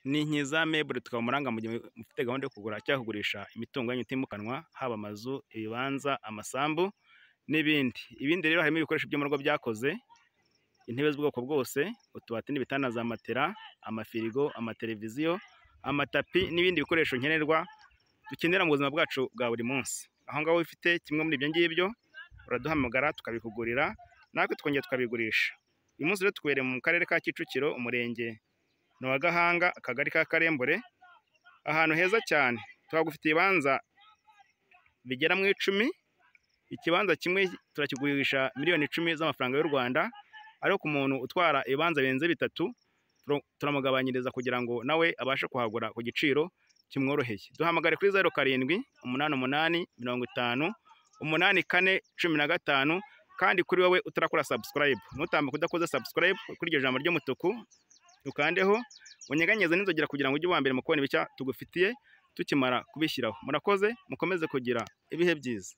Ni Inkiza Meuble Twamuranga mu gihe mufite gahunda yo kugura cyangwa kugurisha imitungo yanyu itimukanwa, haba amazu, ibibanza, amasambu n'ibindi. Ibindi rero harimo ibikoresho byo mu rugo byakoze, intebe z'ubwoko bwose, utubati n'ibitanda, za matera, amafirigo, amateleviziyo, amatapi n'ibindi bikoresho nkenerwa dukenera mu buzima bwacu bwa buri munsi. Aho ngaho iyo ufite kimwe muri ibyo ngibyo uraduhamagara tukabikugurira natwe tukongera tukabigurisha. Uyu munsi rero tubereye mu Karere ka Kicukiro, Umurenge ni uwa Gahanga, Akagari ka Karembure, ahantu heza cyane. Tuhagufitiye ibibanza bigera mu icumi, ikibanza kimwe turakigurisha miliyoni icumi z'amafaranga y'u Rwanda, ariko ku muntu utwara ibibanza birenze bitatu turamugabanyiriza kugira ngo nawe abashe kuhagura ku giciro kimworoheye. Duhamagare kuri zeru karindwi, umunani umunani, mirongo itanu, umunani kane, cumi na gatanu kandi kuri wowe utarakora subscribe, ntutambuke udakoze subscribe kuri iryo jambo ry'umutuku ukandeho, unyeganyeze n'inzogera kugira ngo ujye uwa mbere mu kubona ibishya tugufitiye tukimara kubishyiraho. Murakoze, mukomeze kugira ibihe byiza.